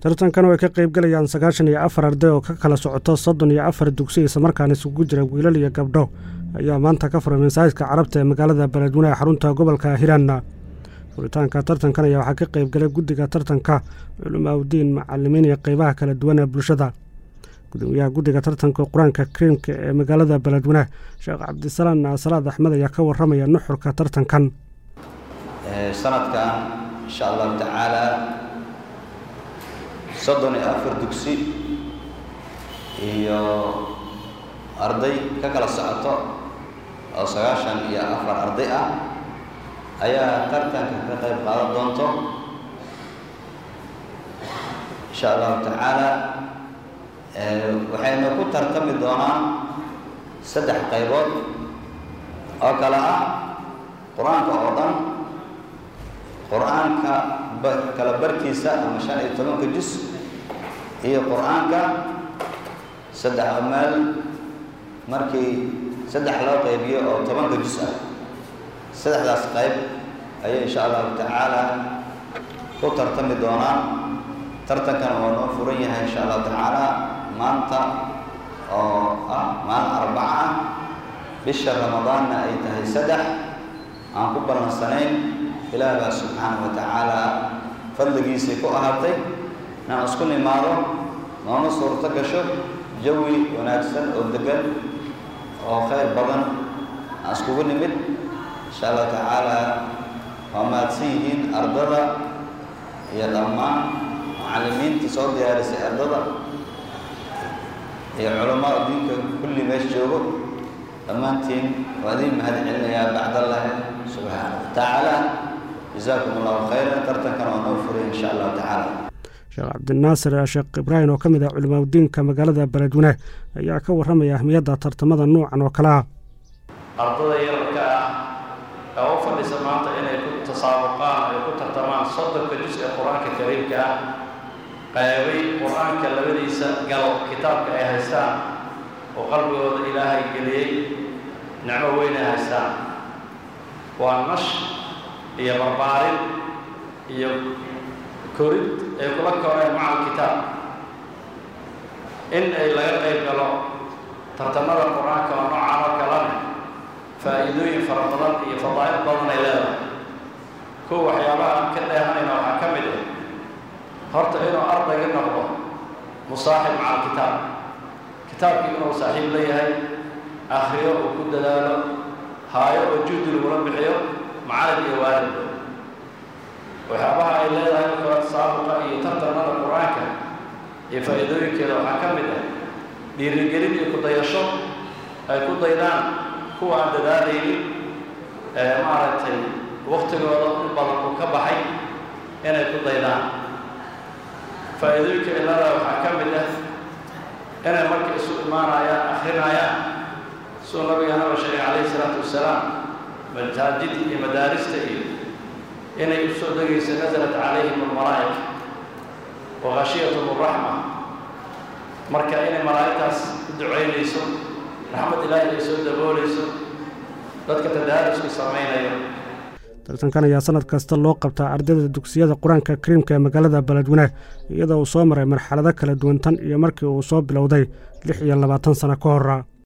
tartankan oo ay ka qaybgalayaan sagaashan iyo afar arday oo ka kala socoto soddon iyo afar dugsi islamarkaana isugu jira wiilal iyo gabdho ayaa maanta ka furay masaajidka carabta ee magaalada beledweyne ee xarunta gobolka hiiraan furitaanka tartankan ayaa waxaa ka qaybgalay guddiga tartanka culimaaudiin macalimiin iyo qeybaha kala duwan ee bulshada gudoomiyaha guddiga tartanka qur-aanka kariimka ee magaalada beledweyne sheekh cabdisalaan salaad axmed ayaa ka waramaya nuxurka tartankan sanadkan insha allahu tacaala soddon iyo afar dugsi iyo arday ka kala socoto oo sagaashan iyo afar arday ah ayaa tartanka ka qayb qaadan doonto insha allahu tacaala waxayna ku tartami doonaan saddex qaybood oo kale ah qur-aanka oo dhan qur-aanka kala barkiisa ama shan iyo tobanka jus iyo qur-aanka saddex meel markii saddex loo qaybiyo oo tobanka jus ah saddexdaas qayb ayay insha allahu tacaala ku tartami doonaan tartankana waa noo furan yahay insha allahu tacaala maanta oo ah maalin arbaca ah bisha ramadaanna ay tahay saddex aan ku ballansanayn ilaah baa subxaana wa tacaala fadligiisay ku ahaatay inaan isku nimaado noona suurto gasho jawi wanaagsan oo degan oo khayr badan aan iskugu nimid insha allahu tacaala waa mahadsan yihiin ardada iyo dhammaan macallimiinta soo diyaarisay ardada iyo culammada diinka kulli meesha joogo dhammaantiin waa idiin mahad celinayaa bacdallahi subxaana wa tacaala jazaakum allahu khayran tartankana waa noo furay insha allahu tacaala sheekh cabdinaasir sheekh ibraahim oo ka mid ah culimaadudiinka magaalada beledweyne ayaa ka warramaya ahmiyadda tartamada nuucan oo kale ah ardada yararka ah ee u fadhisa maanta inay ku tasaabuqaan ay ku tartamaan soddonka jus ee qur-aanka kariimka ah qaybay qur-aanka labadiisa gal kitaabka ay haystaan oo qalbigooda ilaahay geliyey nicmo weyn ay haystaan waa nash iyo barbaarin iyo korid ay kula koreen maca alkitaab in ay laga qayb galo tartamada qur-aanka oo noocaan oo kalena faa'iidooyin fara badan iyo fadaa'il badan ay leedahay kuwa waxyaabaha aan ka dheehanayna waxaa ka mid ah horta inuu ardayga noqdo musaaxib maca alkitaab kitaabkii inuu saaxiib la yahay akhriyo uu ku dadaalo haayo oo juhdi lagula bixiyo macalin iyo waalid waxyaabaha ay leedahay kala tasaabuqa iyo tartanada qur-aanka iyo faa'iidooyinkeeda waxaa ka mid ah dhiirigelin iyo kudayasho ay ku daydaan kuwa aan dadaalaynin ee maaragtay waktigooda in badan uu ka baxay inay ku daydaan faa'iidooyinka ay leedahay waxaa ka mid ah inay marka isu imaanayaan akrinayaan suu nabiganaba sheegay calayhi isalaatu wassalaam masaajid iyo madaarista iyo inay u soo degayso nasalat calayhim almalaa'ika wa khashiyatum araxma marka inay malaa'igtaas u ducaynayso raxmad ilaahi ay soo daboolayso dadka tadaarusku samaynayo tartankan ayaa sanad kasta loo qabtaa ardayda dugsiyada qur-aanka kariimka ee magaalada beledweyne iyadoo uu soo maray marxalado kala duwan tan iyo markii uu soo bilowday lix iyo labaatan sano ka hora